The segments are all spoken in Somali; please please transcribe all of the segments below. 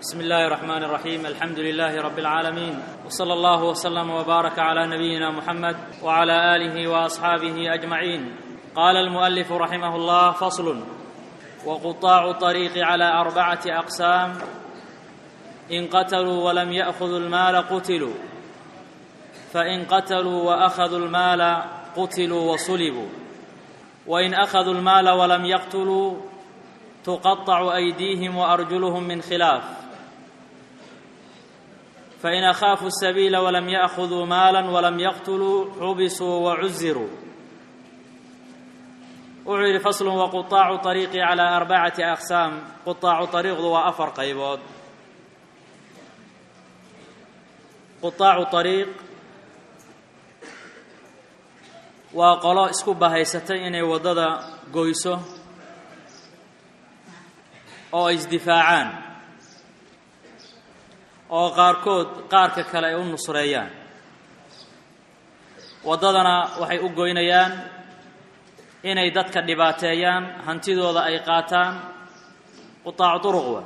بسم الله الرحمن الرحيم الحمد لله رب العالمين وصلى الله وسلم وبارك على نبينا محمد وعلى اله واصحابه اجمعين قال المؤلف رحمه الله فصل وقطاع الطريق على اربعه اقسام ان قتلوا ولم ياخذوا المال قتلوا فان قتلوا واخذوا المال قتلوا وصلبوا وان اخذوا المال ولم يقتلوا تقطع ايديهم وارجلهم من خلاف فإن أخافوا السبيل ولم يأخذوا مالا ولم يقتلوا حبسوا وعزروا وعير فصل وقطاع طريق على أربعة أقسام قطاع طريق ذو أفر قيبود قطاع طريق وقالوا اسكو بهيستي إني وددا قويسو أو ازدفاعان oo qaarkood qaarka kale ay u nusreeyaan waddadana waxay u goynayaan inay dadka dhibaateeyaan hantidooda ay qaataan qutaacu duruq wa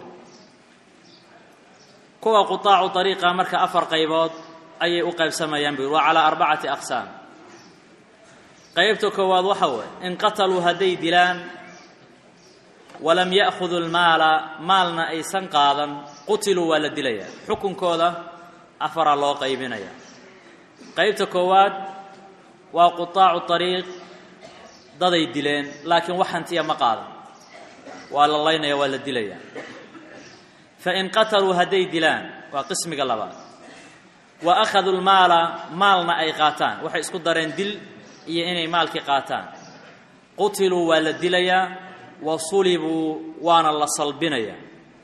kuwa qutaacu dariiqa marka afar qaybood ayay u qaybsamayaan buu waa calaa arbacati aqsaam qaybta koowaad waxa weeye in qataluu hadday dilaan walam ya'khudu lmaala maalna aysan qaadan qutiluu waa la dilayaa xukunkooda afaraa loo qaybinaya qaybta koowaad waa qutaacu طariiq daday dileen laakiin wax hantiya ma qaadan waa la laynaya waa la dilayaa fain qataluu hadday dilaan waa qismiga labaad wa akhaduu lmaala maalna ay qaataan waxay isku dareen dil iyo inay maalkii qaataan qutiluu waa la dilayaa wa sulibuu waana la salbinayaa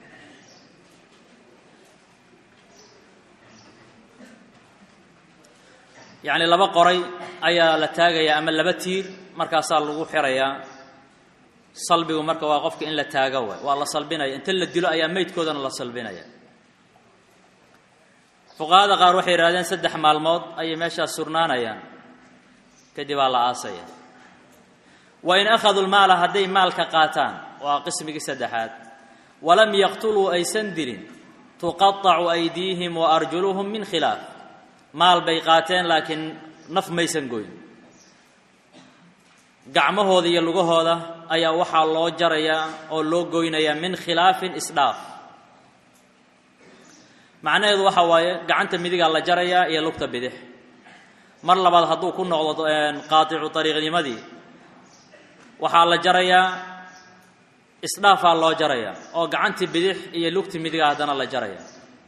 yacni laba qoray ayaa la taagayaa ama laba tiir markaasaa lagu xirayaa salbigu marka waa qofka in la taago waay waa la salbinaya inta la dilo ayaa meydkoodana la salbinaya fuqahada qaar waxay yidhahdeen saddex maalmood ayay meeshaas surnaanayaan kadib aa la aasaya wa in akhaduu lmaala hadday maalka qaataan waa qismigii saddexaad walam yaqtuluu aysan dilin tuqaطacu aydiihim wa arjuluhum min khilaaf maal bay qaateen laakiin naf maysan goyn gacmahooda iyo lugahooda ayaa waxaa loo jarayaa oo loo goynayaa min khilaafin isdhaaf macnaheedu waxa waaye gacanta midigaa la jarayaa iyo lugta bidix mar labaad hadduu ku noqdo qaaticu ariiqnimadii waxaa la jarayaa isdhaafaa loo jarayaa oo gacantii bidix iyo lugti midiga haddana la jaraya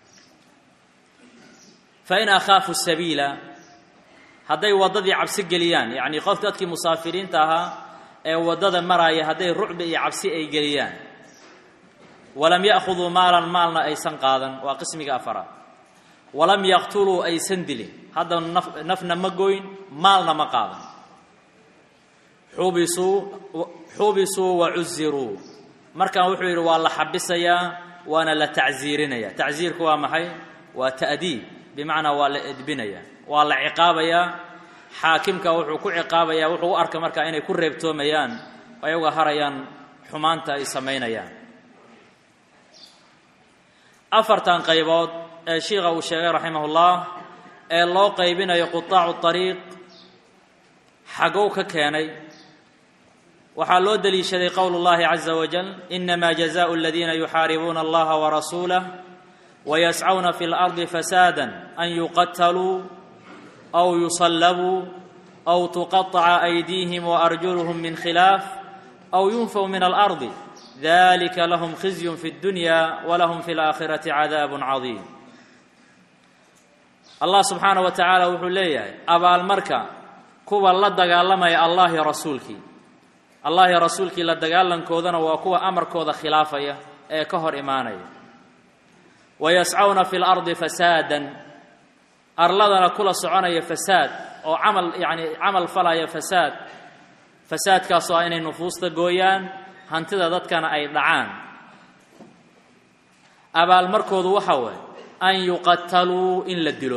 fain akhaafu sabiila hadday waddadii cabsi geliyaan yacnii qof dadkii musaafiriinta ahaa ee waddada maraaya hadday rucbi iyo cabsi ay geliyaan walam ya'khuduu maalan maalna aysan qaadan waa qismiga afaraad walam yaqtuluu aysan dilin hadda naf nafna ma goyn maalna ma qaadan xubisuu xubisuu wa cuziruu markan wuxuu yidhi waa la xabisayaa waana la tacsiirinaya tacsiirku waa maxay waa ta'diib bimacnaa waa la edbinaya waa la ciqaabayaa xaakimka wuxuu ku ciqaabayaa wuxuu u arka markaa inay ku reebtoomayaan ayaga harayaan xumaanta ay samaynayaan afartan qaybood ee shiikha uu sheegay raximahullah ee loo qaybinayo qutaacu طariiq xagow ka keenay waxaa loo deliishaday qowl اllahi caza wajal inama jazaءu aladiina yuxaaribuuna allaha warasuulah ويسعون في الأرض فسادا أن يقتلوا أو يصلبوا أو تقطع أيديهم وأرجلهم من خلاف أو ينفوا من الأرض ذلك لهم خزي في الدنيا ولهم في الآخرة عذاب عظيم الله سبحانه وتعالى وحو ليهي أبا المركة كوبا لا دغالمي الله رسولك الله رسولك لا دغالن كودنا وكوا أمر كودا خلافية ee ka hor imaanaya wayascawna fi lardi fasaadan arladana kula soconaya fasaad oo camal yacni camal falaya fasaad fasaadkaasoo ah inay nufuusta gooyaan hantida dadkana ay dhacaan abaalmarkoodu waxa waye an yuqataluu in la dilo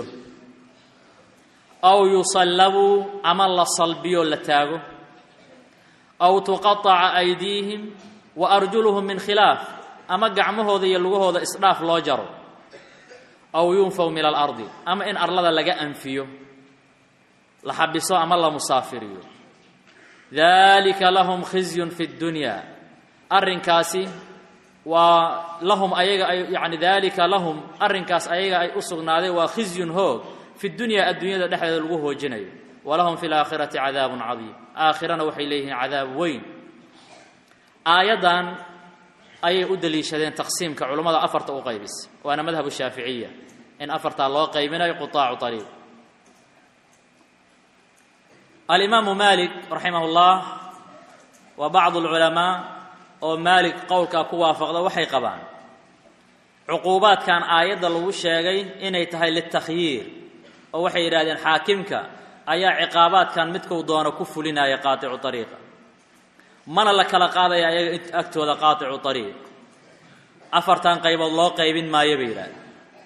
aw yusallabuu ama la salbiyo la taago aw tuqataca aydiihim wa arjuluhum min khilaaf ama gacmahooda iyo lugahooda isdhaaf loo jaro aw yunfaw min alardi ama in arlada laga anfiyo la xabiso ama la musaafiriyo dalika lahum khizyun fi اddunya arrinkaasi waa lahum ayaga ay yani dalika lahum arrinkaas ayaga ay u sugnaaday waa khizyun hoog fi dunyaa adduunyada dhexdeeda lagu hoojinayo walahum fi laakhirati cadaabun cadiim aakhirana waxay leeyihiin cadaab weyn aayaddan ayay u deliishadeen taqsiimka culummada afarta u qaybis waana madhabu shaaficiya in afartaa loo qaybinayo qutaacu ariiq alimaamu malik raximah اllah wa bacdu اlculamaa oo maalik qowlkaa ku waafaqda waxay qabaan cuquubaadkan aayadda lagu sheegay inay tahay litakhyiir oo waxay yidhahdeen xaakimka ayaa ciqaabaadkan midkuu doono ku fulinaya qaaticu ariiqa mana la kala qaadaya ayaga agtooda qaaticu ariiq afartan qaybood loo qaybin maayo bay yidhahdeen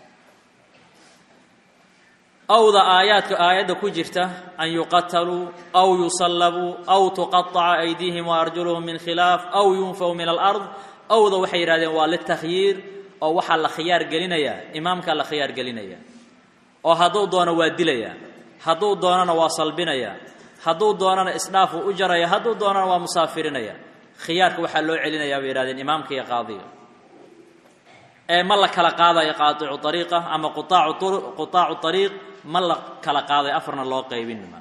awda aayaadka aayadda ku jirta an yuqataluu aw yusallabuu aw tuqaطaca aydiihim waarjuluhum min khilaaf aw yunfaw min alard awda waxay yidhahdeen waa litakhyiir oo waxaa la khiyaar gelinayaa imaamkaa la khiyaar gelinaya oo hadduu doono waa dilaya hadduu doonana waa salbinaya hadduu doonana isdhaafuu u jaraya hadduu doonana waa musaafirinaya khiyaarka waxaa loo celinayaa bay yihahdeen imaamka iyo qaadiga ee ma la kala qaadayo qaaicu ariiqa ama qutaacu ariiq ma la kala qaaday afarna loo qaybinma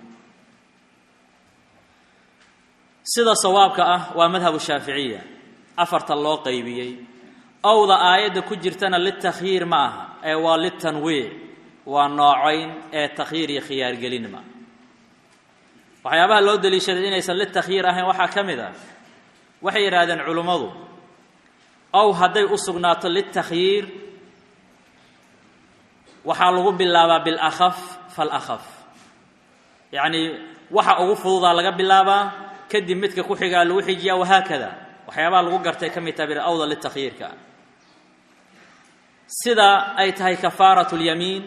sida sawaabka ah waa madhabu shaaficiya afarta loo qaybiyey awda aayadda ku jirtana litakhyiir ma aha ee waa litanwiic waa noocayn ee takhyiir iyo khiyaargelin ma waxyaabaha loo deliishaday inaysan litakhyiir ahayn waxaa ka mid ah waxay yidhaahdeen culummadu ow hadday u sugnaato litakhyiir waxaa lagu bilaabaa bilakhaf falahaf yacnii waxa ugu fududaa laga bilaabaa kadib midka ku xigaa lagu xijiyaa wahaakada waxyaabaha lagu gartay ka mid taha bir awda litakhyiirka sida ay tahay kafaarat اlyamiin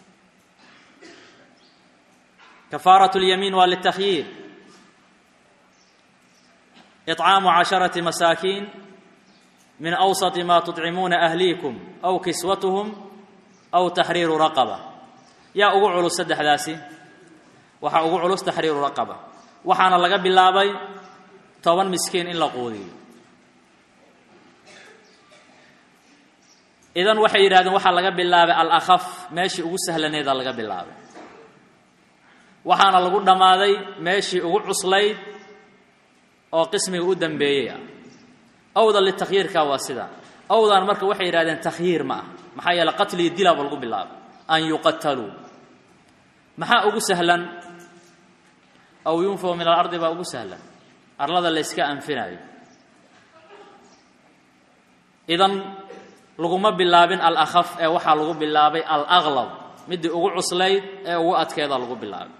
kafaarat اlyamiin waa litakhyiir iطcaamu casharati masaakiin min awsati ma tuطcimuuna ahliikum aw kiswatuhum aw taxriiru raqaba yaa ugu culus saddexdaasi waxaa ugu culus taxriiru raqaba waxaana laga bilaabay toban miskiin in la quudiyo idan waxay yidhahdeen waxaa laga bilaabay alakhaf meeshii ugu sahlaneeda laga bilaabay waxaana lagu dhammaaday meeshii ugu cuslayd oo qismiga u dambeeyey ah awda litakhyiirka waa sida awdan marka waxay yidhahdeen takhyiir ma ah maxaa yeele qatliyo dilaaba lagu bilaabay an yuqataluu maxaa ugu sahlan aw yunfaw min alardi baa ugu sahlan arlada la yska anfinayo idan laguma bilaabin alakhaf ee waxaa lagu bilaabay alaqlab midii ugu cuslayd ee ugu adkeeda lagu bilaabay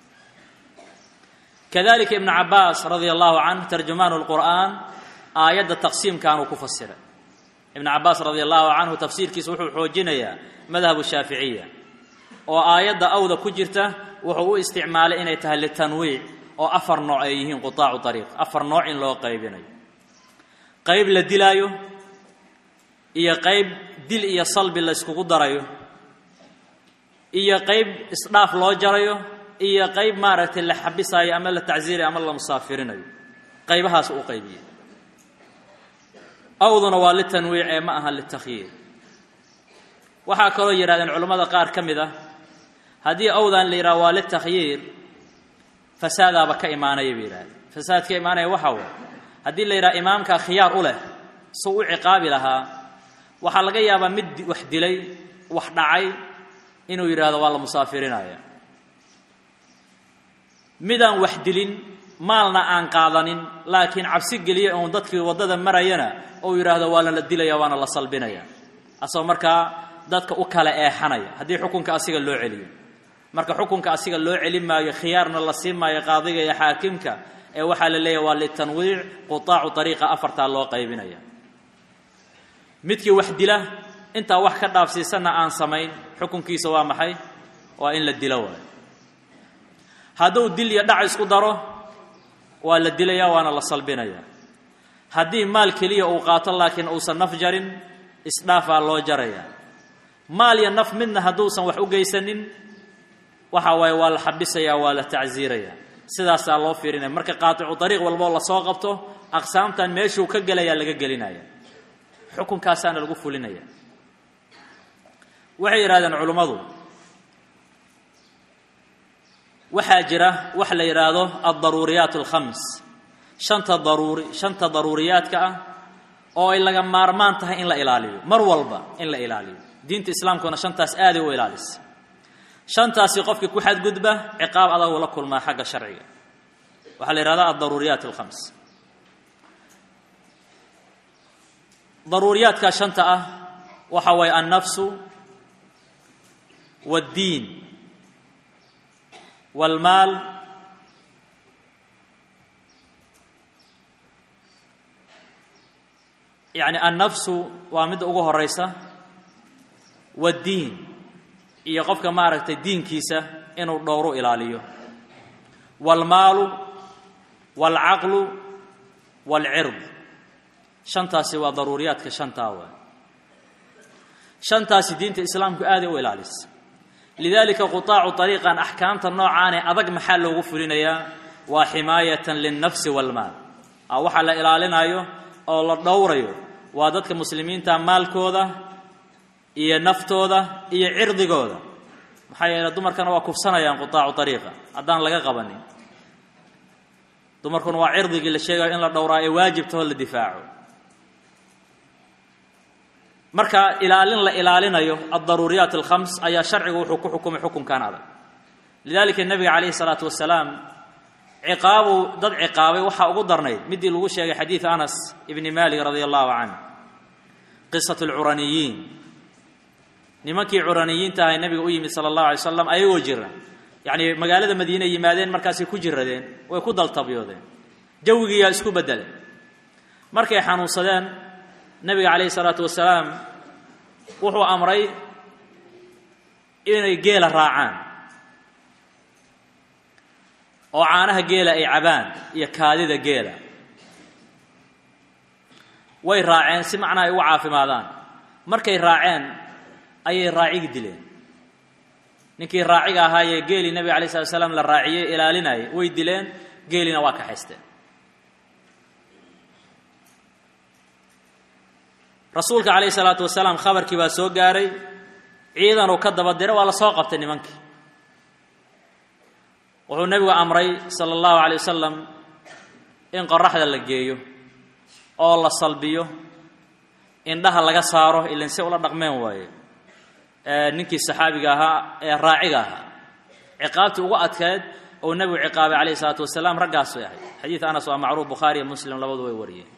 kadalika ibnu cabaas radia allahu canh tarjumaan lqur'aan aayadda taqsiimkaanuu ku fasiray ibnu cabaas radia allahu canhu tafsiirkiisa wuxuu xoojinayaa madhabu shaaficiya oo aayadda awda ku jirta wuxuu u isticmaalay inay tahay litanwiic oo afar nooc ay yihiin qutaacu ariiq afar nooc in loo qaybinayo qayb la dilaayo iyo qayb dil iyo salbi la yskugu darayo iyo qayb isdhaaf loo jarayo iyo qayb maaragtay la xabisaayo ama la tacsiirayo ama la musaafirinayo qaybahaas u qaybiyey awduna waa litanwiic ee ma aha litakhyiir waxaa kaloo yidhahdeen culammada qaar ka mid ah haddii awdan la yidhaha waa litakhyiir fasaadaaba ka imaanaya bay yidhahdeen fasaad ka imaanaya waxa way haddii la yidhaha imaamkaa khiyaar u leh suu u ciqaabi lahaa waxaa laga yaabaa mid wax dilay wax dhacay inuu yidhaahdo waa la musaafirinaya midaan wax dilin maalna aan qaadanin laakiin cabsi geliya uun dadkii waddada marayana ou yidhaahdo waa lala dilaya waana la salbinaya asagoo markaa dadka u kala eexanaya haddii xukunka asiga loo celiyo marka xukunka asiga loo celin maayo khiyaarna la siin maayo qaadiga iyo xaakimka ee waxaa la leeyahy waa litanwiic qutaacu ariiqa afartaa loo qaybinaya midkii wax dila intaa wax ka dhaafsiisanna aan samayn xukunkiisa waa maxay waa in la dilo waayo hadduu dil iyo dhac isku daro waa la dilaya waana la salbinaya haddii maal keliya uu qaato laakiin uusan naf jarin isdhaafaa loo jaraya maal iyo naf midna hadduusan wax u geysanin waxa waaye waa la xabisayaa waa la tacsiiraya sidaasaa loo fiirinaya marka qaaticu dariiq walboo lasoo qabto aqsaamtan meeshuu ka gelayaa laga gelinaya xukunkaasaana lagu fulinaya waxay yidhahdeen culummadu waxaa jira wax la yidhaahdo aldaruuriyaat alkhams shanta daruuri shanta daruuriyaadka ah oo ay laga maarmaan tahay in la ilaaliyo mar walba in la ilaaliyo diinta islaamkuna shantaas aaday u ilaalisa shantaasi qofkii ku xadgudba ciqaab adagu la kulmaa xagga sharciga waxaa la yidhahdaa aldaruuriyaat alkhams daruuriyaadkaa shanta ah waxa waaye annafsu waaddiin waalmaal yacni annafsu waa midda ugu horaysa waaddiin iyo qofka maaragtay diinkiisa inuu dhowru ilaaliyo waalmaalu waalcaqlu waalcird shantaasi waa daruuriyaadka shantaa waa shantaasi diinta islaamku aaday u ilaalisa lidaalika qutaacu ariiqan axkaamta noocaane adag maxaa loogu fulinayaa waa ximaayatan lilnafsi waalmaal a waxaa la ilaalinayo oo la dhowrayo waa dadka muslimiinta maalkooda iyo naftooda iyo cirdigooda maxaa yeele dumarkana waa kufsanayaan qutaacu ariiqa haddaan laga qabanin dumarkuna waa cirdigii la sheegayo in la dhowraa ee waajibtaho la difaaco marka ilaalin la ilaalinayo aldaruuriyaat alkhams ayaa sharcigu wuxuu ku xukumay xukunkan adag lidalika nebiga calayhi salaatu wasalaam ciqaabuu dad ciqaabay waxaa ugu darnayd midii lagu sheegay xadiid anas ibni malik radia allahu canh qisat alcuraniyiin nimankii curaniyiinta ahay nebiga u yimid sala allahu alay slam ayagoo jira yacni magaalada madiine yimaadeen markaasay ku jiradeen way ku daltabyoodeen jawigiiyaa isku beddelay markay xanuunsadeen nebiga calayhi salaatu wasalaam wuxuu amray inay geela raacaan oo caanaha geela ay cabaan iyo kaadida geela way raaceen si macnaha ay ugu caafimaadaan markay raaceen ayay raacigi dileen ninkii raaciga ahaayee geelii nebiga alay slat slam la raaciyey ilaalinayay way dileen geeliina waa kaxaysteen rasuulka calayhi salaatu wasalaam khabarkii baa soo gaaray ciidan uu ka daba diray waa la soo qabtay nimankii wuxuu nebigu amray sala allahu calay wasalam in qoraxda la geeyo oo la salbiyo indhaha laga saaro ilan si ula dhaqmeen waaye ninkii saxaabiga ahaa ee raaciga ahaa ciqaabtii ugu adkeed oo nebigu ciqaabay calayhi salaatu wasalaam raggaasay ahayd xadiid anas waa macruuf bukhaari iyo muslim labadu way wariyeen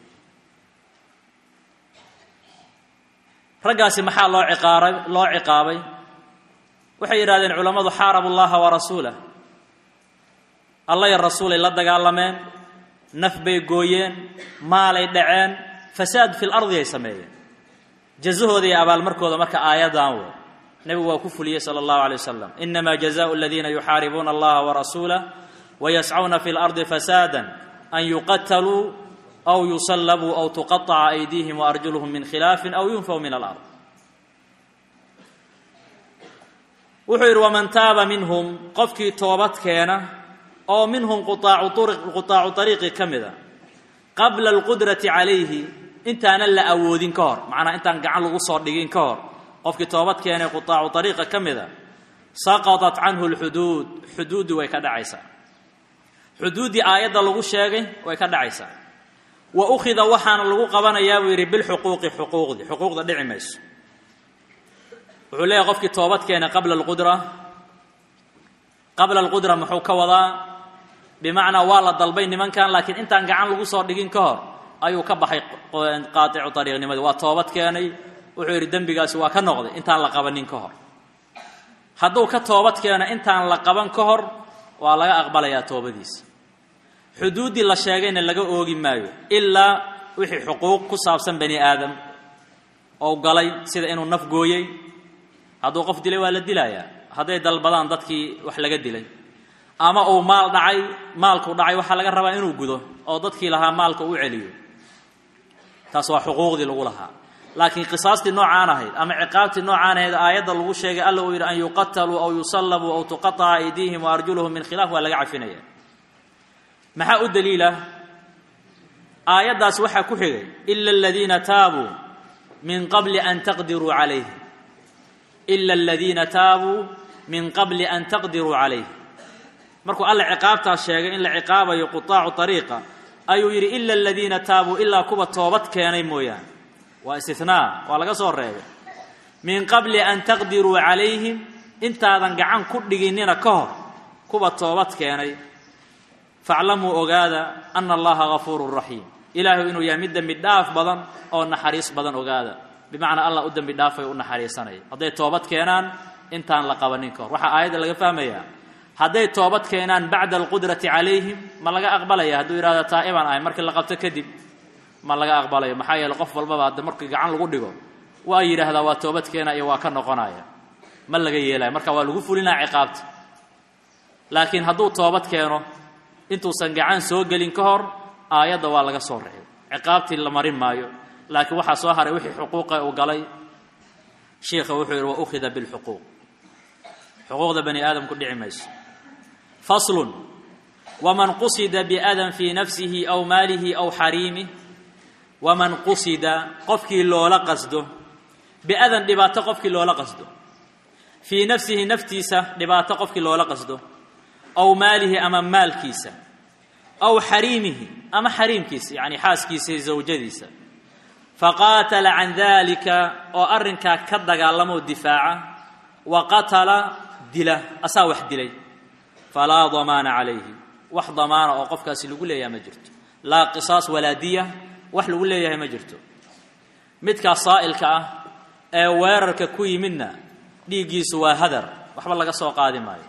raggaasi maxaa loo ciqaaray loo ciqaabay waxay yidhahdeen culammadu xaarabu llaha wa rasuulah alla ya rasuulay la dagaalameen naf bay gooyeen maalay dhaceen fasaad fi lardi ay sameeyeen jazahooda iyo abaalmarkooda marka aayaddan wo nebigu waa ku fuliyey sala allahu alay wasalam inama jazaau aladiina yuxaaribuuna allaha warasuulah wayascuna fi lardi fasaada an yuqataluu aw yusallabuu aw tuqaطaca aydiihim waarjuluhum min khilaafin aw yunfaw min alard wuxuu yidhi waman taaba minhum qofkii toobad keena oo minhum quaacu ariiqi ka mida qabla alqudrati calayhi intaanan la awoodin ka hor macnaa intaan gacan lagu soo dhigin ka hor qofkii toobad keenay qutaacu ariiqa ka mida saqaطat canhu lxuduud xuduuddii way ka dhacaysaa xuduuddii aayadda lagu sheegay way ka dhacaysaa wa ukhida waxaana lagu qabanayaa buu yidhi bilxuquuqi xuquuqdii xuquuqda dhici mayso wuxuu leeyahy qofkii toobad keenay qabla alqudra qabla alqudra muxuu ka wadaa bimacnaa waa la dalbay nimankan laakiin intaan gacan lagu soo dhigin ka hor ayuu ka baxay qaaticu ariiqnimadii waa toobad keenay wuxuu yidhi dembigaasi waa ka noqday intaan la qabanin ka hor hadduu ka toobad keeno intaan la qaban ka hor waa laga aqbalayaa toobadiisa xuduuddii la sheegayna laga oogi maayo ilaa wixii xuquuq ku saabsan bani aadam oo galay sida inuu naf gooyey hadduu qof dilay waa la dilayaa hadday dalbadaan dadkii wax laga dilay ama uu maal dhacay maalku dhacay waxaa laga rabaa inuu gudo oo dadkii lahaa maalka u celiyo taas waa xuquuqdii lagu lahaa laakiin qisaastii noocaan ahayd ama ciqaabtii noocaan ahayd aayadda lagu sheegay alla uu yidhi an yuqataluu aw yusallabuu aw tuqataca aydiihim wa arjuluhum min khilaaf waa laga cafinaya maxaa u daliila aayaddaas waxaa ku xigay ila aladiina taabuu min qabli an taqdiruu calayhim ila aladiina taabuu min qabli an taqdiruu calayhim markuu alla ciqaabtaas sheegay in la ciqaabayo qutaacu ariiqa ayuu yidhi ila aladiina taabuu ilaa kuwa toobad keenay mooyaane waa istinaa waa laga soo reebay min qabli an taqdiruu calayhim intaadan gacan ku dhiginina ka hor kuwa toobad keenay faclamuu ogaada ana allaha gafuurun raxiim ilaahay inuu yahay mid dembi dhaaf badan oo naxariis badan ogaada bimacnaa allah u dembi dhaafay u naxariisanaya hadday toobad keenaan intaan la qabanin ka hor waxaa aayadda laga fahmayaa hadday toobad keenaan bacda alqudrati calayhim ma laga aqbalaya hadduu yidhahda taa'ibaan ahay markii la qabto kadib ma laga aqbalayo maxaa yeele qof walbaba hadda markii gacan lagu dhigo waa yidhaahdaa waa toobad keena iyo waa ka noqonaya ma laga yeelaya marka waa lagu fulinaya ciqaabta laakiin hadduu toobad keeno intuusan gacan soo gelin ka hor aayadda waa laga soo reebay ciqaabtii la marin maayo laakiin waxaa soo haray wixii xuquuqa uu galay shiikha wuxuu yidhi wa ukhida bilxuquuq xuquuqda bani aadamku dhici mayso faslun waman qusida biadan fii nafsihi aw maalihi aw xariimih waman qusida qofkii loola qasdo biadan dhibaato qofkii loola qasdo fii nafsihi naftiisa dhibaato qofkii loola qasdo aw maalihi ama maalkiisa aw xariimihi ama xariimkiisa yacni xaaskiisa iyo zawjadiisa faqaatala can dalika oo arrinkaa ka dagaalamoo difaaca wa qatala dila asaa wax dilay falaa damaana calayhi wax damaana oo qofkaasi lagu leeyahay ma jirto laa qisaas walaa diya wax lagu leeyahay ma jirto midkaas saa'ilka ah ee weerarka ku yimidna dhiiggiisu waa hadar waxba laga soo qaadi maayo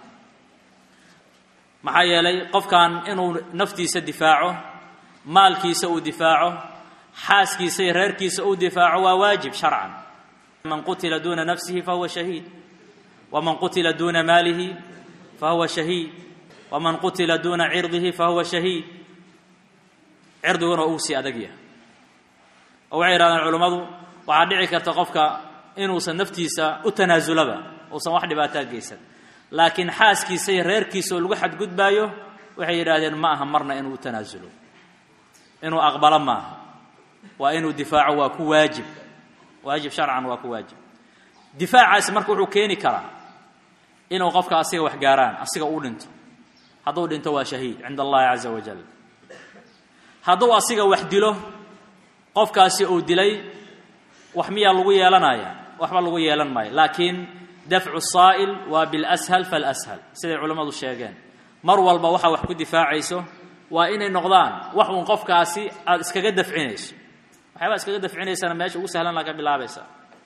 maxaa yeelay qofkan inuu naftiisa difaaco maalkiisa uu difaaco xaaskiisa iyo reerkiisa uu difaaco waa waajib sharcan man qutila duuna nafsihi fahuwa shahiid waman qutila duuna maalihi fahuwa shahiid waman qutila duuna cirdihi fahuwa shahiid cirdiguna uu sii adag yahay oo waxay yidhahdeen culummadu waxaa dhici karta qofka inuusan naftiisa u tanaasulaba uusan wax dhibaataa geysan laakiin xaaskiisa iyo reerkiisa oo lagu xadgudbaayo waxay yidhaahdeen ma aha marna inuu u tanaasulo inuu aqbalo maaha waa inuu difaaco waa ku waajib waajib sharcan waa ku waajib difaacaasi marka wuxuu keeni karaa inuu qofka asiga wax gaaraan asiga uu dhinto hadduu dhinto waa shahiid cinda allahi caza wajal hadduu asiga wax dilo qofkaasi uu dilay wax miyaa lagu yeelanaya waxba lagu yeelan maayo laakiin dafcu saa'il waa bilashal falashal siday culammadu sheegeen mar walba waxaa wax ku difaacayso waa inay noqdaan wax uun qofkaasi aada iskaga dafcinayso waxyaabaa iskaga dafcinaysana meesha ugu sahlan laga bilaabaysa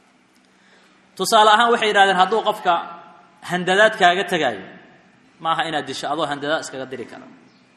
tusaale ahaan waxay yidhahdeen hadduu qofka handadaad kaaga tegaayo ma aha inaad disho adoo handadaad iskaga diri kara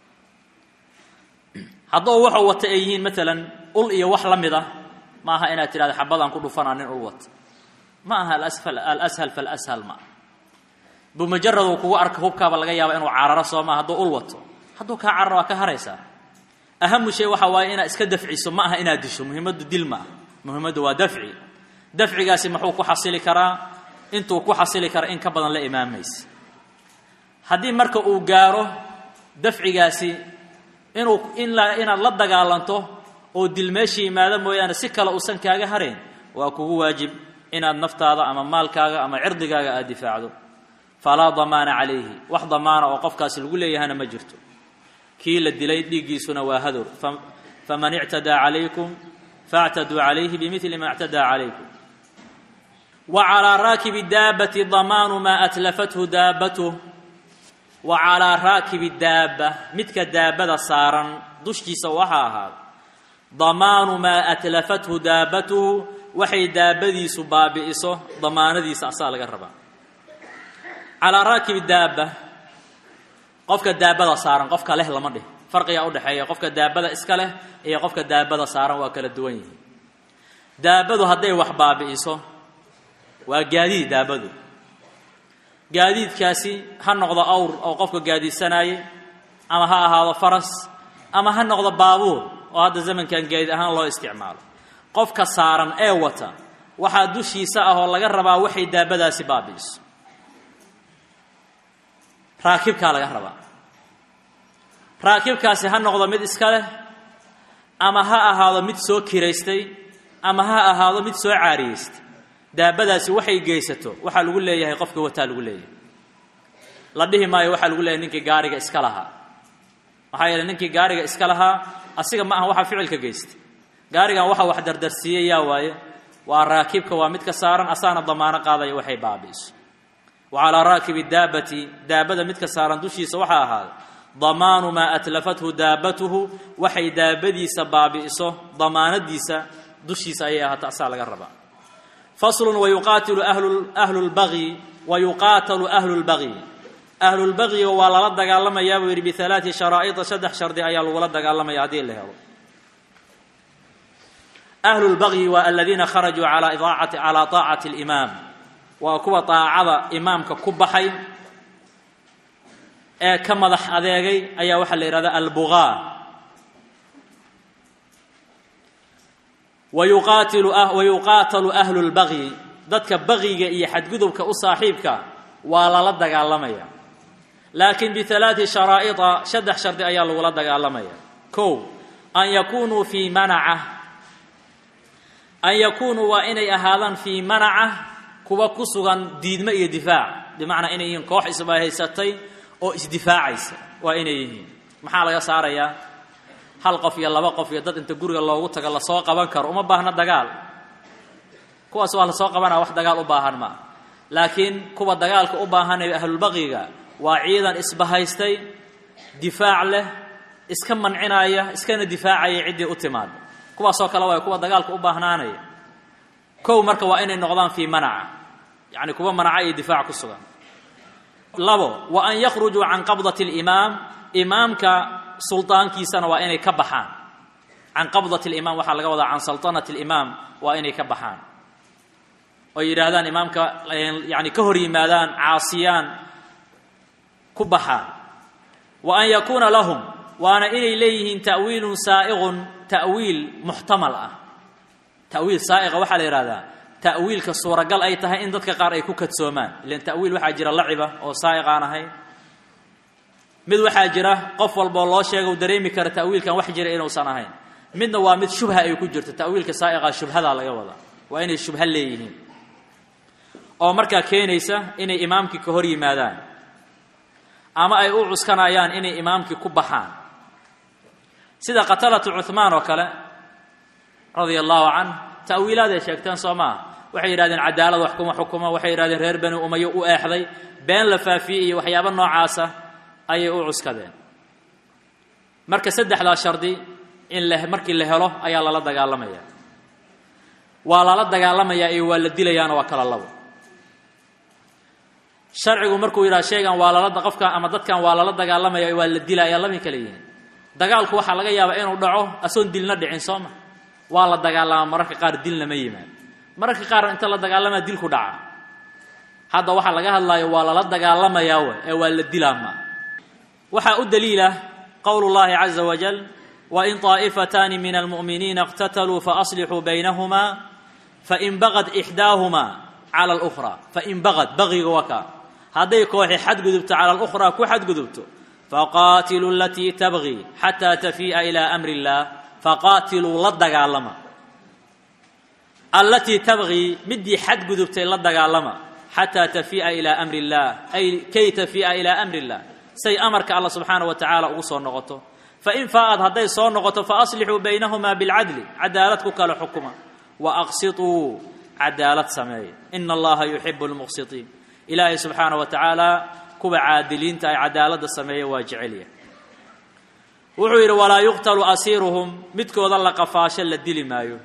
hadduu waxuu wata ay yihiin maalan ul iyo wax la mid ah ma aha inaad tidhahdo xabadaan ku dhufanaa nin ul wata ma aha alashal falashal ma bimujarad uu kugu arka hubkaaba laga yaaba inuu cararo soo maa hadduu ul wato hadduu kaa cararo waa ka haraysaa ahamu shay waxa waaye inaad iska dafciso ma aha inaad disho muhimaddu dil ma ah muhimaddu waa dafci dafcigaasi muxuu ku xasili karaa intuu ku xasili kara in ka badan la imaamaysa haddii marka uu gaaro dafcigaasi inuu in inaad la dagaalanto oo dil meesha yimaado mooyaane si kale uusan kaaga harayn waa kugu waajib inaad naftaada ama maalkaaga ama cirdigaaga aada difaacdo falaa damaana calayhi wax damaana oo qofkaasi lagu leeyahana ma jirto kii la dilay dhiiggiisuna waa hadow faman ictadaa calaykum faاctaduu calayhi bimili ma اctadaa calaykum wa calىa raakibi daabati damaanu maa atlafathu daabatuh wa calىa raakibi daaba midka daabada saaran dushkiisa waxaa ahaada damaanu maa atlafathu daabatuhu waxay daabadiisu baabi'iso damaanadiisa asaa laga rabaa calaa raakibi daaba qofka daabada saaran qofka leh lama dhih farqigaa udhexeeya qofka daabada iska leh iyo qofka daabada saaran waa kala duwan yihiin daabadu hadday wax baabi'iso waa gaadiid daabadu gaadiidkaasi ha noqdo awr oo qofka gaadiidsanaaye ama ha ahaado faras ama ha noqdo baabuur oo hadda zamankan gaadiid ahaan loo isticmaalo qofka saaran ee wata waxaa dushiisa ah oo laga rabaa waxay daabadaasi baabi'iso raakibkaa laga rabaa raakibkaasi ha noqdo mid iska leh ama ha ahaado mid soo kiraystay ama ha ahaado mid soo caariyeystay daabadaasi waxay geysato waxaa lagu leeyahay qofka wataa lagu leeyahay la dhihi maayo waxaa lagu leeyahay ninkii gaariga iska lahaa maxaa yeeley ninkii gaariga iska lahaa asiga ma aha waxaa ficilka geystay gaarigan waxa wax dardarsiiyey yaa waaye waa raakibka waa midka saaran asaana damaano qaadaya waxay baabi'iso wa calaa raakibi daabati daabada midka saaran dushiisa waxaa ahaaday damaanu maa atlafathu daabatuhu waxay daabadiisa baabi'iso damaanadiisa dushiisa ayay ahaata asaa laga rabaa faslun wayuqaatilu ahlu lbagyi wayuqaatalu ahlu lbagyi ahlulbagyiga waa lala dagaalamayaa buu yidhi bialaati sharaa'ida saddex shardi ayaa lagula dagaalamaya haddii la helo ahlulbagyi waa aladiina kharajuu alaa idaacati calaa taacati alimaam waa kuwa daacada imaamka ku baxay ee ka madax adeegay ayaa waxaa la yidhahdaa albugaa wayuqaatilu wayuqaatalu ahlu lbagyi dadka bagyiga iyo xadgudubka u saaxiibka waa lala dagaalamaya laakiin bialaati sharaa'ida saddex shardi ayaa lagula dagaalamaya kow an yakunuu fii manaca an yakunuu waa inay ahaadaan fii manaca kuwa ku sugan diidmo iyo difaac bimacnaa inay yihiin koox isbahaysatay oo isdifaacaysa waa inay yihiin maxaa laga saarayaa hal qof iyo laba qof iyo dad inta guriga loogu tago lasoo qaban karo uma baahna dagaal kuwaas waa lasoo qabanaya wax dagaal u baahan maa laakiin kuwa dagaalka u baahanaya ahlulbaqyiga waa ciidan isbahaystay difaac leh iska mancinaya iskana difaacaya ciddii u timaada kuwaasoo kale waay kuwa dagaalka u baahnaanaya kow marka waa inay noqdaan fii manaca yacni kuwa manaca iyo difaac ku sugan labo wa an yakhrujuu can qabdati alimaam imaamka suldaankiisana waa inay ka baxaan can qabdati alimaam waxaa laga wadaa can saltanati alimaam waa inay ka baxaan oo yidhaahdaan imaamka yani ka hor yimaadaan caasiyaan ku baxaan wa an yakuuna lahum waana inay leeyihiin ta'wiilun saa'iqun ta'wiil muxtamal ah ta'wiil saa'iqa waxaa la yidhahdaa ta'wiilka suuragal ay tahay in dadka qaar ay ku kadsoomaan ilan ta'wiil waxaa jira laciba oo saa'iq aan ahayn mid waxaa jira qof walboo loo sheega u dareemi kara ta'wiilkan wax jira inuusan ahayn midna waa mid shubha ay ku jirto ta'wiilka saa'iqa shubhadaa laga wadaa waa inay shubha leeyihiin oo markaa keenaysa inay imaamkii ka hor yimaadaan ama ay u cuskanayaan inay imaamkii ku baxaan sida qatalatu cuhmaan oo kale radia allahu canh ta'wiilaaday sheegteen soo maaha waxay yidhahdeen cadaalad wax kuma xukuma waxay yidhahdeen reer bani umayo u eexday been la faafiyey iyo waxyaabo noocaasa ayay u cuskadeen marka saddexdaa shardi in la markii la helo ayaa lala dagaalamaya waa lala dagaalamayaa iyo waa la dilayaana waa kala labo sharcigu markuu yidhaha shaygan waa lala qofkan ama dadkan waa lala dagaalamaya waa la dilaya labay kala yihiin dagaalku waxaa laga yaabaa inuu dhaco asoon dilna dhicin soo ma waa la dagaalamaa mararka qaar dilna ma yimaad mararka qaar inta la dagaalamaa dilku dhaca hadda waxaa laga hadlaayo waa lala dagaalamayaa w ee waa la dilaa ma waxaa u daliila qowlu llahi caza wajal wain طaa'ifataani min almu'miniina اqtataluu faaslixuu baynahuma fain bagad ixdaahumaa cala اlأkhra fain bagad bagiga waka hadday kooxi xadgudubto cala اlأkhraa ku xadgudubto faqaatiluu alatii tabgii xataa tafii'a ilaa amri اllah faqaatiluu la dagaalama allatii tabgii midii xadgudubtay la dagaalama xataa tafii'a ilaa amri اllah ay kay tafii'a ilaa amri اllah say amarka alla subxaana wa tacaala ugu soo noqoto fain faa'ad hadday soo noqoto faaslixuu baynahumaa bilcadli cadaalad ku kala xukuma waaqsituu cadaalad sameeya ina allaha yuxibu lmuqsitiin ilaahay subxaana wa tacaala kuwa caadiliinta ay cadaaladda sameeya waa jecelya wuxuu yidhi walaa yuqtalu asiiruhum midkooda la qafaasho la dili maayo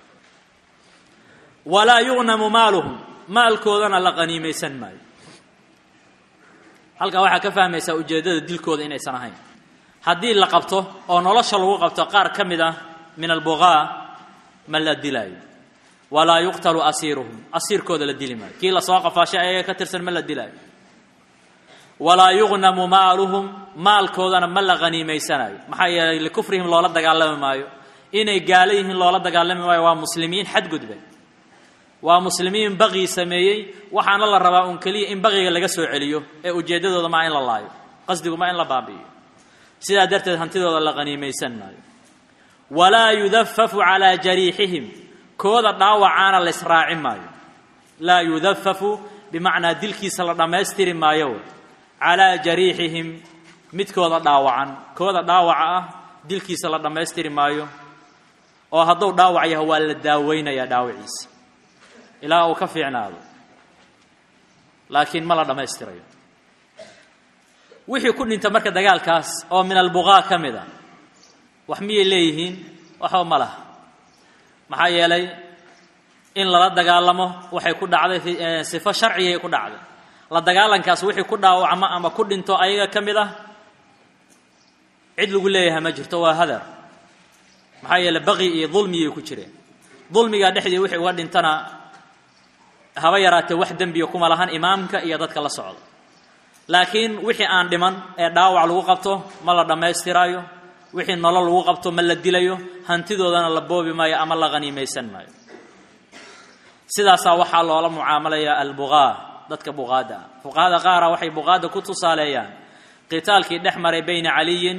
walaa yugnamu maaluhum maalkoodana la qaniimaysan maayo halkaa waxaa ka fahmaysaa ujeeddada dilkooda inaysan ahayn haddii la qabto oo nolosha lagu qabto qaar ka mid ah min albugaa ma la dilaayo walaa yuqtalu asiiruhum asiirkooda la dili maayo kii lasoo qafaashay ayaga ka tirsan ma la dilaayo walaa yugnamu maaluhum maalkoodana ma la haniimaysanayo maxaa yeelay likufrihim loola dagaalami maayo inay gaalo yihiin loola dagaalami maayo waa muslimiin xadgudba waa muslimiin baqii sameeyey waxaana la rabaa un keliya in baqiga laga soo celiyo ee ujeeddadooda maa in la laayo qasdigu maa in la baabi'iyo sidaa darteed hantidooda la qaniimaysan maayo walaa yudafafu calaa jariixihim kooda dhaawacaana la israaci maayo laa yudafafu bimacnaa dilkiisa la dhammaystiri maayo calaa jariixihim midkooda dhaawacan kooda dhaawaca ah dilkiisa la dhammaystiri maayo oo hadduu dhaawac yahay waa la daaweynayaa dhaawaciisa ilaa uu ka fiicnaado laakiin ma la dhammaystirayo wixii ku dhinta marka dagaalkaas oo min albuqaa ka mid a wax miyay leeyihiin waxba ma laha maxaa yeelay in lala dagaalamo waxay ku dhacday sifo sharcigay ku dhacday la dagaalankaas wixii ku dhaawacmo ama ku dhinto ayaga ka mid ah cid lagu leeyahay ma jirto waa hadar maxaa yeele baqi iyo dulmiyay ku jireen dulmigaa dhexdii wixii uga dhintana haba yaraatee wax dembiya kuma lahan imaamka iyo dadka la socda laakiin wixii aan dhiman ee dhaawac lagu qabto ma la dhammaystiraayo wixii nolol lagu qabto ma la dilayo hantidoodana la boobi maayo ama la haniimaysan maayo sidaasaa waxaa loola mucaamalayaa albuqaa dadka buqaadda ah fuqahada qaara waxay buqaadda ku tusaaleeyaan qitaalkii dhex maray bayna caliyin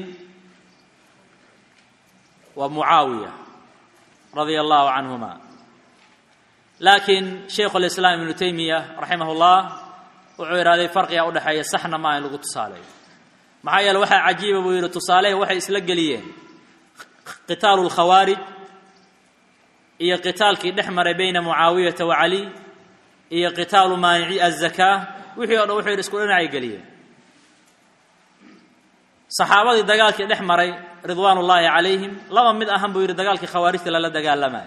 wa mucaawiya radia allahu canhuma laakiin shaykhu lislaam ibnu taymiya raximah ullah wuxuu idhahday farqiga udhexeeya saxna maa in lagu tusaaleeyo maxaa yeele waxaa cajiiba buu yidhi tusaalehi waxay isla geliyeen qitaalu lkhawaarij iyo qitaalkii dhex maray bayna mucaawiyata wa cali iyo qitaalu maanici azakaa wixii o dhan wuxuu yidhi isku dhinacay geliyeen saxaabadii dagaalkii dhex maray ridwaan ullaahi calayhim laba mid ahan buu yidhi dagaalkii khawaarijta lala dagaalamayo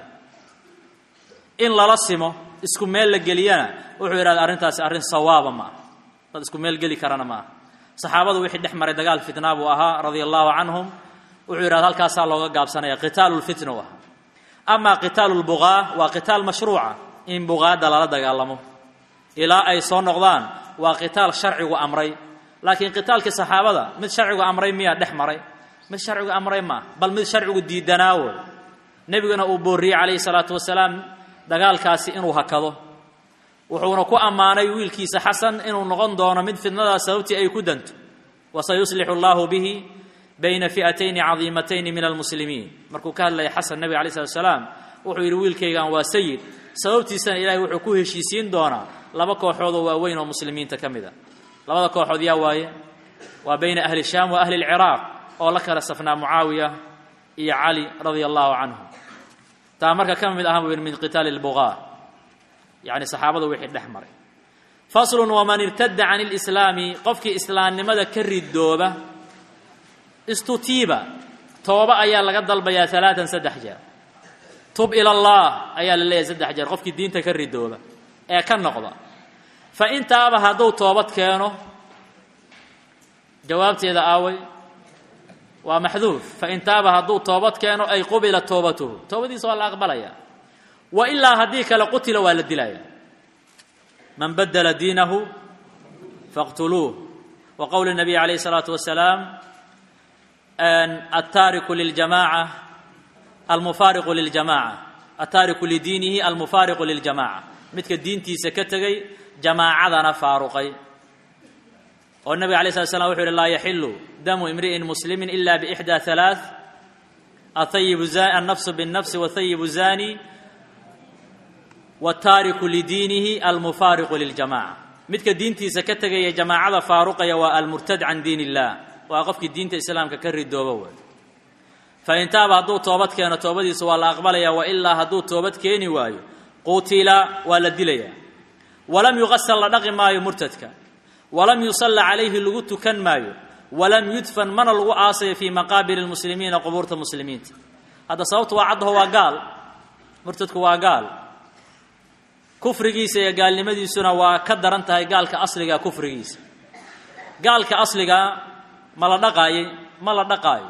in lala simo isku meel la geliyana wuxuu yidhahda arrintaasi arrin sawaaba ma aha dad isku meel geli karana ma aha saxaabadu wixii dhex maray dagaal fitnaa buu ahaa radia allahu canhum wuxuu yidhahda halkaasaa looga gaabsanaya qitaalu lfitna u ahaa amaa qitaalu lbuqaa waa qitaal mashruuca in buqaadda lala dagaalamo ilaa ay soo noqdaan waa qitaal sharcigu amray laakiin qitaalkii saxaabada mid sharcigu amray miyaa dhex maray mid sharcigu amray maaha bal mid sharcigu diidanaawo nebiguna uu boorriyey calayhi salaatu wasalaam dagaalkaasi inuu hakado wuxuuna ku ammaanay wiilkiisa xasan inuu noqon doono mid fidnadaas sababtii ay ku danto wasayuslixu allahu bihi bayna fi'atayni cadiimatayni min almuslimiin markuu ka hadlaya xasan nebiga alay slat salaam wuxuu yidhi wiilkaygan waa sayid sababtiisana ilaahay wuxuu ku heshiisiin doonaa laba kooxoodoo waaweyn oo muslimiinta ka mid a labada kooxood yaa waaye waa bayna ahli shaam wa ahli lciraaq oo la kala safnaa mucaawiya iyo cali radia allahu canhu taa marka ka mid ahan buu yidhi min qitaali lbuqaa yacni saxaabadu wixii dhex maray faslun waman irtada can ilislaami qofkii islaamnimada ka ridooba istutiiba tooba ayaa laga dalbayaa alaatan saddex jeer tub ila allah ayaa la leeyahay saddex jeer qofkii diinta ka ridooba ee ka noqda fa intaaba hadduu toobad keeno jawaabteeda aaway waa maxduuf fa intaaba hadduu toobad keeno ay qubila toobatuhu toobadiisa waa la aqbalaya wa ilaa haddii kale qutila waa la dilaya man badela diinahu faqtuluuh wa qowli nabiy alayh الsalaatu wasalaam altaariku liljamaca almufaariqu liljamaca altaariku lidiinihi almufaariqu liljamaca midka diintiisa ka tegey jamaacadana faaruqay oo nabiga alay slat slam wuxu uhi laa yaxilu damu imri'in muslimi ila bixdى ثalaaث ahayibu annafsu bالnafsi wahayibu zani wataariku lidiinihi almufaariqu liljamaca midka diintiisa ka tegaya jamaacada faaruqaya waa almurtad can diin illah waa qofkii diinta islaamka ka ridooba way fain taaba hadduu toobad keeno toobadiisa waa la aqbalaya wailaa hadduu toobad keeni waayo qutila waa la dilaya walam yuqasal la dhaqi maayo murtadka walam yusalla calayhi lagu tukan maayo walam yudfan mana lagu aasayo fii maqaabili lmuslimiina qubuurta muslimiinta hadda sababtu waa caddaho waa gaal murtadku waa gaal kufrigiisa iyo gaalnimadiisuna waa ka daran tahay gaalka asliga kufrigiisa gaalka asliga ma la dhaqaayey ma la dhaqaayo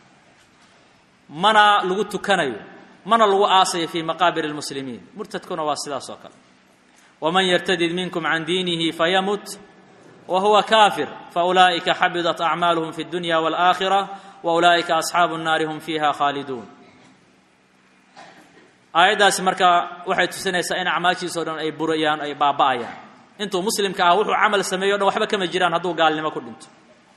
mana lagu tukanayo mana lagu aasayo fii maqaabir lmuslimiin murtadkuna waa sidaas oo kale waman yartadid minkum can diinihi fayamut wa huwa kaafir faulaa'ika xabidat acmaaluhum fi اdunya wاlآakhira wa ulaa'ika asxaabu الnaari hum fiiha khaaliduun aayaddaasi marka waxay tusinaysaa in acmaashiisao dhan ay burayaan ay baaba'ayaan intuu muslimka ah wuxuu camal sameeyo o dhan waxba kama jiraan hadduu gaalnimo ku dhinto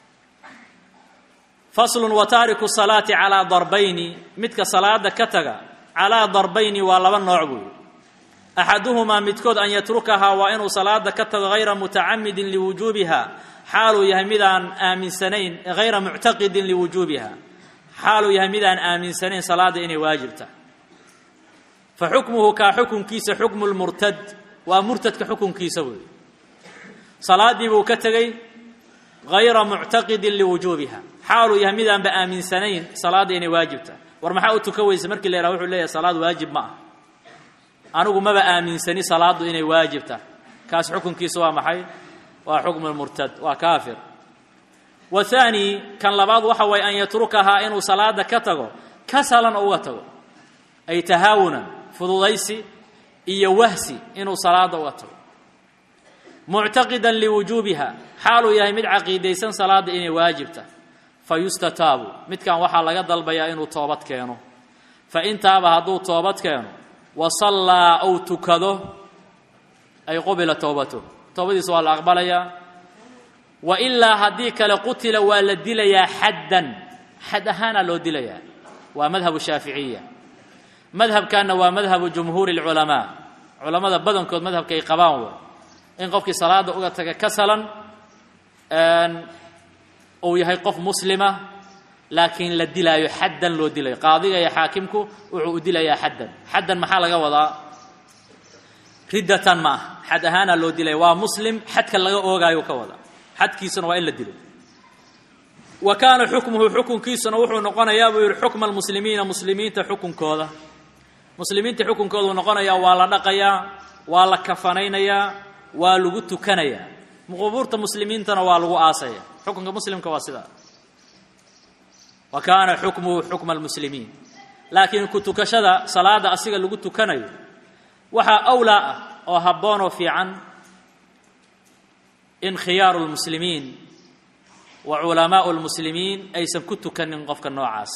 faslun wa taariku salaati calaa darbayni midka salaada ka taga calaa darbayni waa laba nooc buuyi axaduhumaa midkood an yatrukahaa waa inuu salaada ka tago hayra mutacamidin liwujuubiha xaaluu yahay midaan aaminsanayn hayra muctaqidin liwujuubiha xaaluu yahay midaan aaminsanayn salaada inay waajibta fa xukmuhu kaa xukunkiisa xukmu lmurtad waa murtadka xukunkiisa weeye salaaddii buu ka tegey hayra muctaqidin liwujuubiha xaaluu yahay midaanba aaminsanayn salaadda inay waajibta war maxaa u tuka weysa markii la yhaha wuxuu leeyahay salaad waajib ma ah anigu maba aaminsani salaaddu inay waajibta kaas xukunkiisa waa maxay waa xukmu lmurtad waa kaafir wa haani kan labaad waxa waye an yatrukahaa inuu salaada ka tago kasalan uga tago ay tahaawunan fududaysi iyo wahsi inuu salaada uga tago muctaqidan liwujuubiha xaaluu yahay mid caqiidaysan salaadda inay waajibta fa yustataabu midkan waxaa laga dalbayaa inuu toobad keeno fa intaaba hadduu toobad keeno wa sallaa ou tukado ay qubila towbatu toobadiisa waa la aqbalayaa wa ilaa haddii kale qutila waa la dilayaa xaddan xad ahaana loo dilayaa waa madhabu shaaficiya madhabkanna waa madhabu jumhuuri اlculamaa culammada badankood madhabka ay qabaan way in qofkii salaada uga taga kasalan uu yahay qof muslima laakiin la dilaayo xaddan loo dilayo qaadiga iyo xaakimku wuxuu u dilayaa xaddan xaddan maxaa laga wadaa riddatan ma ah xad ahaana loo dilaya waa muslim xadka laga oogaayo ka wada xadkiisuna waa in la dilo wa kaana xukmuhu xukunkiisuna wuxuu noqonayaa buu yihi xukma almuslimiina muslimiinta xukunkooda muslimiinta xukunkoodu noqonayaa waa la dhaqayaa waa la kafanaynayaa waa lagu tukanayaa qubuurta muslimiintana waa lagu aasaya xukunka muslimka waa sidaa wa kaana xukmuhu xukma almuslimiin laakiin ku tukashada salaada asiga lagu tukanayo waxaa awlaa ah oo habboon oo fiican in khiyaaru lmuslimiin wa culamaau lmuslimiin aysan ku tukanin qofka noocaas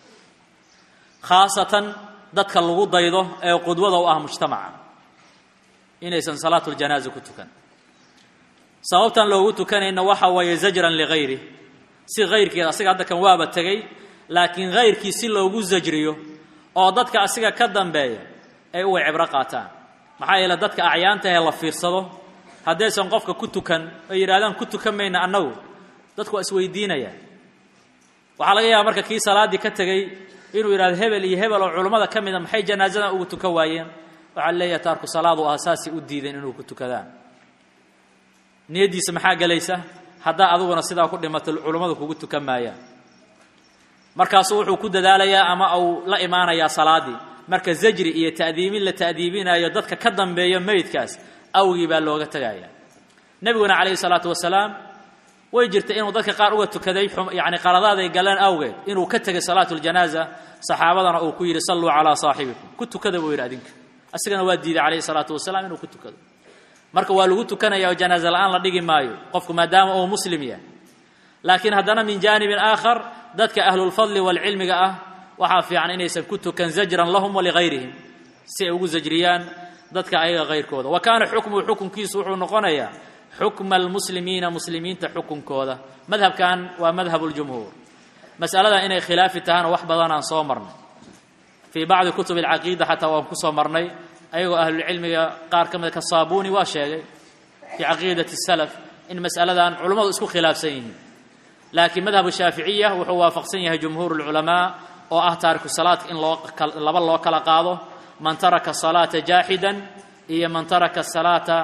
khaasatan dadka lagu daydo ee qudwada u ah mujtamaca inaysan salaatuljanaaza ku tukan sababtan loogu tukanayna waxa weeye zajran ligayri si hayrkeed asiga hadda kan waaba tegey laakiin hayrkii si loogu zajriyo oo dadka asiga ka dambeeya ay uway cibro qaataan maxaa yeele dadka acyaanta ee la fiirsado haddaysan qofka ku tukan ay yidhahdaan ku tukan mayna annagu dadku waa isweydiinayaan waxaa laga yaaba marka kii salaaddii ka tegey inuu yidhahdo hebel iyo hebel oo culummada ka mida maxay janaasadan ugu tukan waayeen waxaa leeyahay taarku salaadu ah saasay u diideen inuu ku tukadaan niyaddiisa maxaa gelaysa haddaa adiguna sidaa ku dhimato culummadu kugu tukan maayaan markaasuu wuxuu ku dadaalayaa ama uu la imaanayaa salaaddii marka zajri iyo ta'diimin la ta'diibinayo dadka ka dambeeyo meydkaas awgii baa looga tegaya nebiguna calayhi salaatu wasalaam way jirtay inuu dadka qaar uga tukaday yacni qaladaaday galeen awgeed inuu ka tegay salaatu ljanaaza saxaabadana uu ku yidhi salluu calaa saaxibikum ku tukada buu yidhi adinka asigana waa diiday calayhi salaatu wasalaam inuu ku tukado marka waa lagu tukanaya oo janaaza la-aan la dhigi maayo qofku maadaama uu muslim yahay laakiin haddana min jaanibin aakhar dadka ahlulfadli waalcilmiga ah waxaa fiican inaysan ku tukan zajran lahum waligayrihim si ay ugu zajriyaan dadka ayaga hayrkooda wa kaana xukmuhu xukunkiisu wuxuu noqonayaa xukma almuslimiina muslimiinta xukunkooda madhabkan waa madhabu ljumhuur mas'alada inay khilaafi tahana wax badan aan soo marnay fii bacdi kutub alcaqiida xataa waan ku soo marnay ayagoo ahlulcilmiga qaar ka mida ka saabuuni waa sheegay fii caqiidati salaf in mas'aladan culummadu isku khilaafsan yihiin laakiin madhabu shaaficiya wuxuu waafaqsan yahay jumhuur lculamaa oo ah taariku salaadka in loo laba loo kala qaado man taraka salaata jaaxidan iyo man taraka salaata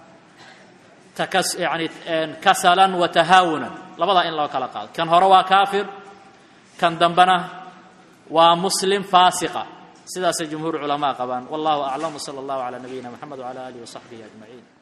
takas yani kasalan wa tahaawunan labadaa in loo kala qaado kan hore waa kaafir kan dambena waa muslim faasiqa sidaasay jumhuur culamaa qabaan wallahu aclam wsala allahu calaa nabiyina moxamed wcala alihi wasaxbihi ajmaciin